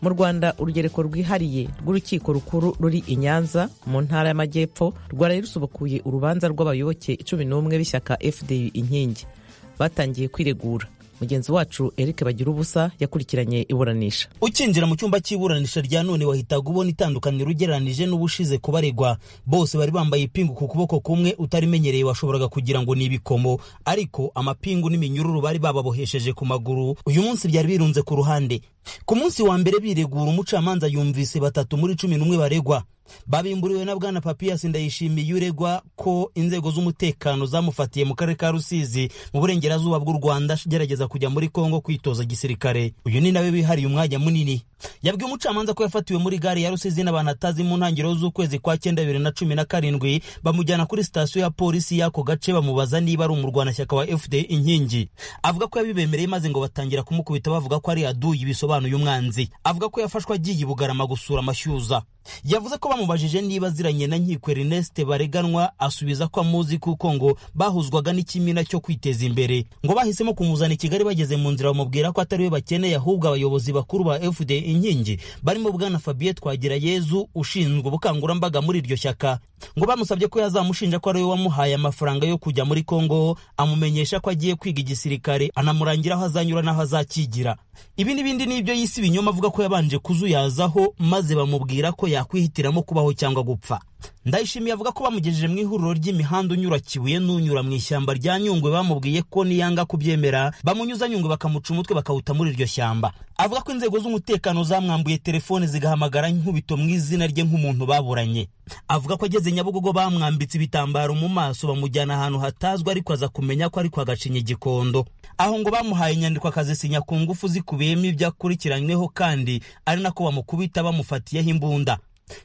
mu rwanda urugereko rwihariye rw'urukiko rukuru ruri i nyanza mu ntara y'amajyepfo rwaraye rusubukuye urubanza rw'abayoboke cumi n'umwe b'ishyaka fdi inkingi batangiye kwiregura mugenzi wacu eric bagira ubusa yakurikiranye iburanisha ukinjira mu cyumba cy'iburanisha rya none wahitaga ubona itandukaniro ugereranije n'ubushize ku baregwa bose bari bambaye ipingu ku kuboko kumwe utarimenyereye washoboraga kugira ngo ni ibikomo ariko amapingu n'iminyururu bari bababohesheje ku maguru uyu munsi byari birunze ku ruhande ku munsi wa mbere biregura umucamanza yumvise batatu muri cumi n'umwe baregwa babimburiwe na bwana papiyasi ndayishimiye uregwa ko inzego z'umutekano zamufatiye mu karere ka rusizi mu burengerazuba bw'u rwanda agerageza kujya muri kongo kwitoza gisirikare uyu ni nawe wihariye umwanya munini yabwiye umucamanza ko yafatiwe muri gare ya rusizi n'abantu atazi mu ntangiriro z'ukwezi kwa cyenda bibiri na cumi na karindwi bamujyana kuri sitasiyo ya polisi y'ako gace bamubaza niba ari umurwanashyaka wa fda inkingi avuga ko yabibemereye maze ngo batangira kumukubita bavuga ko ari aduyi bisobanuye umwanzi avuga ko yafashwe agiye bugarama gusura amashyuza yavuze ko bamubajije niba aziranye na nkiko Ernest bareganwa asubiza ko amuzi kuko ngo bahuzwaga n'ikimina cyo kwiteza imbere ngo bahisemo kumuzana i Kigali bageze mu nzira bamubwira ko atari we bakeneye ahubwo abayobozi bakuru ba FD inkingi barimo bwana Fabien Twagirayezu ushinzwe ubukangurambaga muri iryo shyaka ngo bamusabye ko yazamushinja ko ari we wamuhaye amafaranga yo kujya muri Kongo amumenyesha ko agiye kwiga igisirikare anamurangira aho azanyura n'aho azakigira ibi n'ibindi nibyo yise ibinyoma avuga ko yabanje kuzuyazaho maze bamubwira ko yakwihitiramo kubaho cyangwa gupfa ndayishimiye avuga ko bamugejeje mu ihuriro ry'imihanda unyura kibuye n'unyura mu ishyamba rya nyungwe bamubwiye ko niyanga kubyemera bamunyuza nyungwe bakamuca umutwe bakawuta muri iryo shyamba avuga ko inzego z'umutekano zamwambuye telefone zigahamagara nkubito mu izina rye nk'umuntu baburanye avuga ko ageze nyabugogo bamwambitse ibitambaro mu maso bamujyana ahantu hatazwi ariko aza kumenya ko ari kwa gacinya igikondo aho ngo bamuhaye inyandiko akazisinya ku ngufu zikubiyemo ibyo akurikiranyweho kandi ari nako bamukubita bamufatiyeho imbunda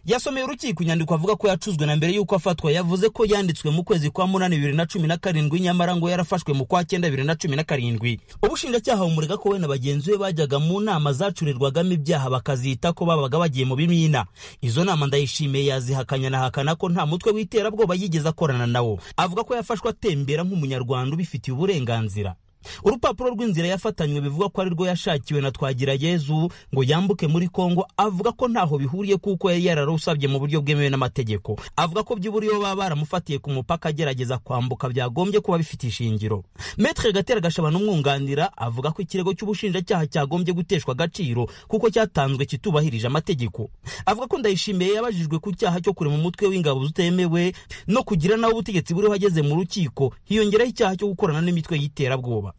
yasomeye urukiko inyandiko avuga ko yacuzwe na mbere y'uko afatwa yavuze ko yanditswe mu kwezi kwa munani bibiri na cumi na karindwi nyamara ngo yarafashwe mu kwa cyenda bibiri na cumi na karindwi ubushinjacyaha bumurega ko we na bagenzi be bajyaga mu nama zacurirwagamo ibyaha bakazita ko babaga bagiye mu bimina izo nama ndayishimiye yazihakanya nahakana ko nta mutwe w'iterabwoba yigeze akorana nawo avuga ko yafashwe atembera nk'umunyarwanda ubifitiye uburenganzira urupapuro rw'inzira yafatanywe bivuga ko ari rwo yashakiwe na twagira yezu ngo yambuke muri kongo avuga ko ntaho bihuriye kuko yari yararusabye mu buryo bwemewe n'amategeko avuga ko by'ubura iyo baba baramufatiye ku mupaka agerageza kwambuka byagombye kuba bifite ishingiro metre gatera gashaba n'umwunganira avuga ko ikirego cy'ubushinjacyaha cyagombye guteshwa agaciro kuko cyatanzwe kitubahirije amategeko avuga ko ndayishimiye yabajijwe ku cyaha cyo kurema umutwe w'ingabo zitemewe no kugira nawe ubutegetsi buriho ageze mu rukiko hiyongeraho icyaha cyo gukorana n'imitwe y'iterabwoba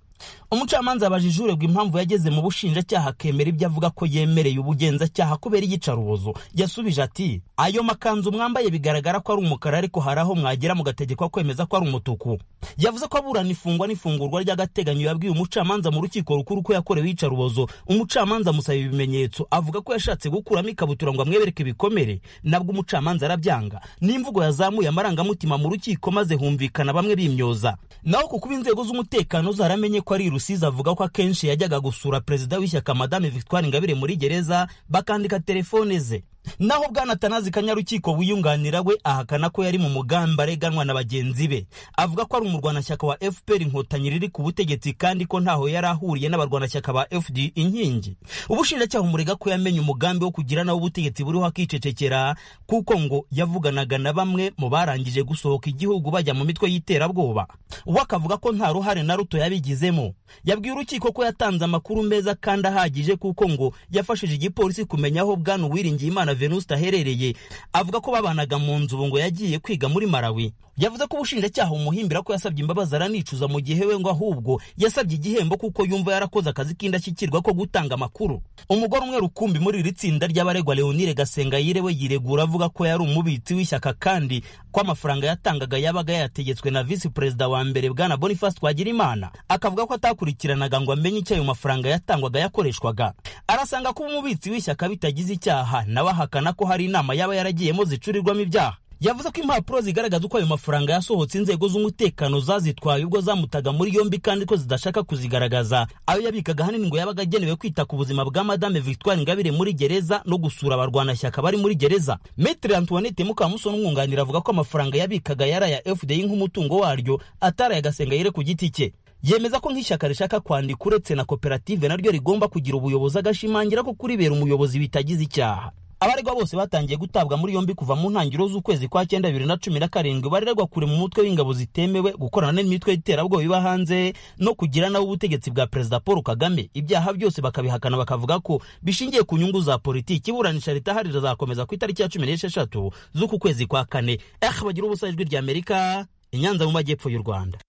umucamanza abajije uregwa impamvu yageze mu bushinjacyaha akemera ibyo avuga ko yemereye ubugenzacyaha kubera iyicarubozo yasubije ati ayo makanzu mwambaye bigaragara ko ari umukara ariko hari aho mwagera mugategekwa kwemeza ko ari umutuku yavuze ko aburana ifungwa n'ifungurwa ry'agateganyo yabwiye umucamanza mu rukiko rukuru ko yakorewe iyicarubozo umucamanza amusaba ibimenyetso avuga ko yashatse gukuramo ikabutura ngo amwebereke ibikomere nabwo umucamanza arabyanga n'imvugo yazamuye amarangamutima mu rukiko maze humvikana bamwe bimyoza naho ku kuba inzego z'umutekano zaramenye ko ari rusizi avuga ko akenshi yajyaga gusura perezida w'ishyaka madame victoire ingabire muri gereza bakandika telefone ze naho bwana tanazi kanyarukiko wiyunganira we ahakana ko yari mu mugamba areganwa na bagenzi be avuga ko ari umurwanashyaka wa fpr inkotanyi riri ku butegetsi kandi ko ntaho yari ahuriye n'abarwanashyaka ba fd inkingi ubushinjacyaha umurega ko yamenye umugambi wo kugira nawe ubutegetsi buriho akicecekera kuko ngo yavuganaga na bamwe mu barangije gusohoka igihugu bajya mu mitwe y'iterabwoba we akavuga ko nta ruhare na ruto yabigizemo yabwiye urukiko ko yatanze amakuru meza kandi ahagije kuko ngo yafashije igipolisi kumenya aho bwana uwiringiyimana Venuste aherereye avuga ko babanaga mu nzu ubu ngo yagiye kwiga muri Malawi yavuze ko ubushinjacyaha bumuhimbira ko yasabye imbabazi aranicuza mu gihe we ngo ahubwo yasabye igihembo kuko yumva yarakoze akazi k'indashyikirwa ko gutanga amakuru umugore umwe rukumbi muri iri tsinda ry'abaregwa Leonire Gasengayire we yiregura avuga ko yari umubitsi w'ishyaka kandi ko amafaranga yatangaga yabaga yategetswe na visi perezida wa mbere bwana Boniface Twagirimana akavuga ko atakurikiranaga ngo amenye icyo ayo mafaranga yatangwaga yakoreshwaga arasanga kuba umubitsi w'ishyaka bitagize icyaha nawe ahakana ko hari inama yaba yaragiyemo zicurirwamo ibyaha yavuze ko impapuro zigaragaza uko ayo mafaranga yasohotse inzego z'umutekano zazitwaye ubwo zamutaga muri yombi kandi ko zidashaka kuzigaragaza ayo yabikaga ahanini ngo yabaga agenewe kwita ku buzima bwa madame victoire ingabire muri gereza no gusura abarwanashyaka bari muri gereza metre antoinette mukamusoni umwunganira avuga ko amafaranga yabikaga yaraya fdi nk'umutungo waryo ataraye agasengayire ku giti cye yemeza ko nk'ishyaka rishaka kwandika uretse na koperative naryo rigomba kugira ubuyobozi agashimangira ko kuribera umuyobozi bitagize icyaha abaregwa bose batangiye gutabwa muri yombi kuva mu ntangiriro z'ukwezi kwa cyenda bibiri na cumi na karindwi baregwa kure mu mutwe w'ingabo zitemewe gukorana n'imitwe y'iterabwoba iba hanze no kugira nawe ubutegetsi bwa perezida paul kagame ibyaha byose bakabihakana bakavuga ko bishingiye ku nyungu za politiki iburanisha ritahari rizakomeza ku itariki ya cumi n'esheshatu z'uku kwezi kwa kane eh bagira ubusa ijwi ry'amerika i nyanza mu majyepfo y'u rwanda